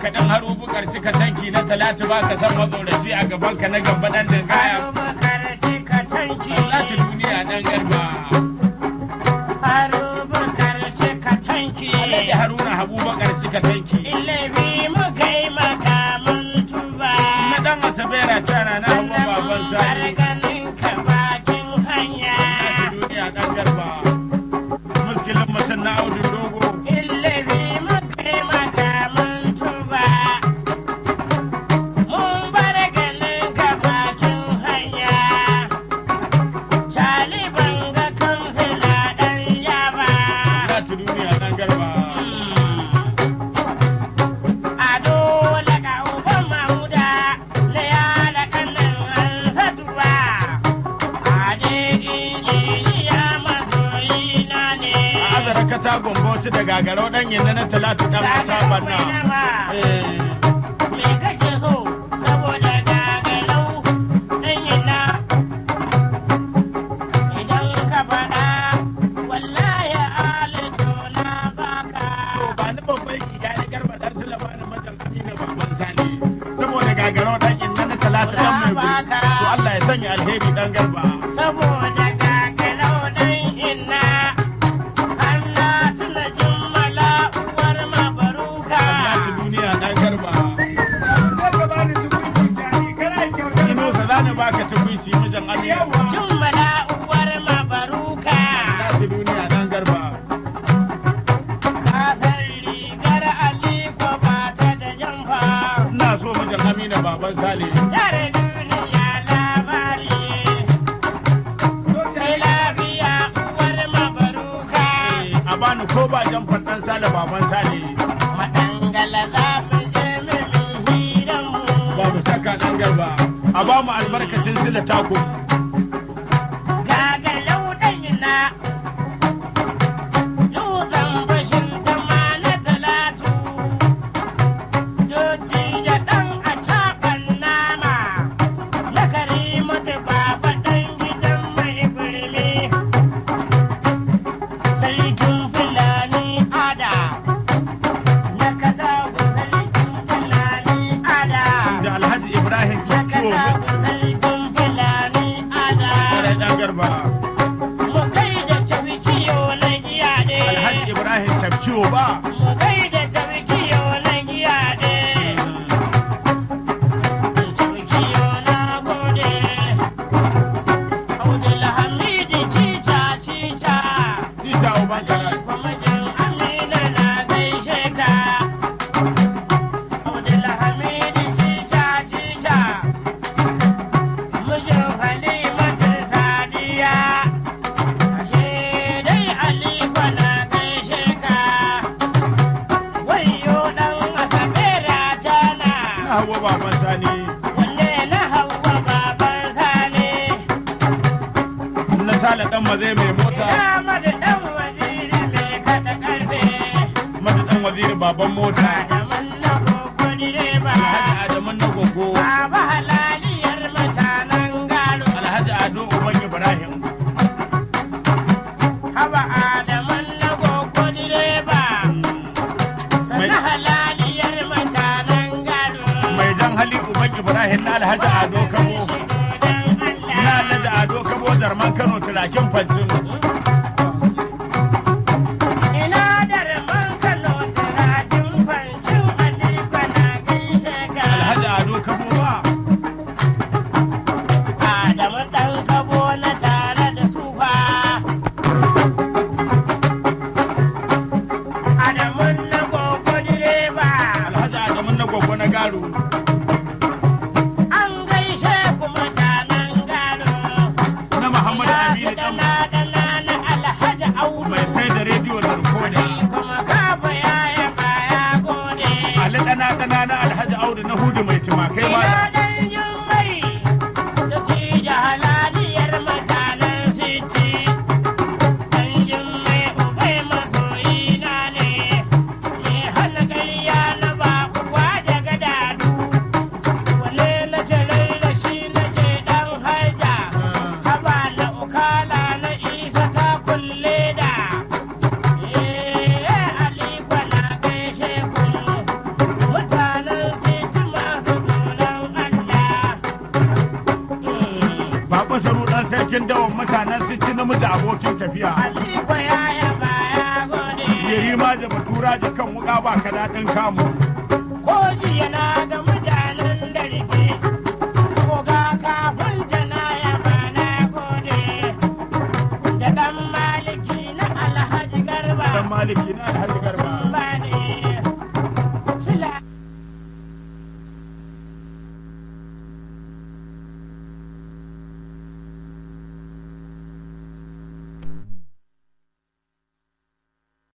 ka dan haro bukar cika tanki na talatu ba ka san matsoraci a gaban ka na gaba dan dangaya Abubakar cika tanki. talatu duniya dan garba Abubakar cika tanki. Alhaji Haruna Habubakar cika tanki Ilabi muka yi makamun tuba. na dan asabera tana na hagu baban sani ganin ka bakin hanya. talatu duniya dan garba muskilin mutum na audun dogo Ilabi muka yi makamun tuba. Mun bar ganin ka bakin hanya. Cali banga kansila ɗan yaba. talatu duniya dan garba Ado daga uban Mamuda na yada kanan Hansatuwa. Ade injiniya masoyina ne. a azara kata gomboci da gagarau dan yinna na talatu dan mata banna eh Me kake so saboda gagalau ɗan yana idan ka faɗa wallahi alito na baka. To ba ni babban riga na garba dan su labarin majan amina baban sani saboda gagaro dan inna na talata dan mai guri to Allah ya sanya alheri dan garba saboda gagalau ɗan inna Allah tuna jimmala uwar mabaruka. talata duniya dan garba Inusa za ni baka tukwici majan amina Jimmala uwar mabaruka. talata duniya dan garba Kasar rigar Aliko ba ta da jamfa. ina so majan amina baban sale Tare duniya labari. Sai lafiya uwar mabaruka. a bani ko ba jan dan sale baban sale Madangala za mu je min hiranmu. babu shakka dan garba a ba mu albarkacin sila tako Gagalau ɗanyina. Dutsen bashin tama na talatu. Dottijo ɗan a caɓan nama. Na karimatu baba ɗan gidan mai birni. Sarkin Fulani ada. Na katagu sarkin Fulani ada. da alhaji ibrahim Na cikiwo katagu sarkin Fulani ada. kwarai dan garba Mu gaida cabikiyo na giya ɗe. alhaji ibrahim cikiwo ba Mu gaida cabikiyo na giya ɗe. Cabikiyo na gode. Abdulhamid cica cica. Tita uban kara Kuma jin Amina na gaishe ka. Abdulhamid cica cica. Mijin Halimatu Sadiya. Ashe dai Aliko na gaishe ka. Wayo ɗan Asabe Rajana. na hawa baban sani Wanne na Hauwa baban Sani. na sale dan maze mai mota Ina mada ɗan waziri mai kaɗa ƙarfe. mata dan waziri baban mota Adaman na koko direba. alhaji adamu na gogo Baba halaliyar mutanen galo. alhaji ado uban ibrahim Haba Adaman na koko direba. Sana halaliyar mutanen galo. mai jan hali uban ibrahim na alhaji ado kabo na alhaji ado kabo darman kano turakin fancin Ina da rabon Kano turajin fancin Aliko na gaishe ka. alhaji ado kabo ba Adamu ɗan kabo na tare da su fa. Adamu na gogo direba. alhaji adamu na gogo na garu An gaishe ku mutanen gado. na muhammadu Ya aminu su dan dana dana na Alhaji Audu. mai sai da rediyo da rikoda Kuma kafa yaya baya gode. ali dana dana na alhaji audu na hudu mai tumakai ma Ina ɗan jummai da tija halaliyar mutanen siti. Ɗan jummai ubai masoyina ne, mai hana ƙarya na ba uwa daga dadu. Wane na ce da shi na ce ɗan haja, haba na ukala na isa ta kulle da. Eh, Aliko na gaishe ku, mutane dan sarkin dawon mutanen su ci namiji abokin tafiya Aliko ya yaba ya gode. yari ma da batura da kan wuka ba ka daɗin kamu Ko jiya na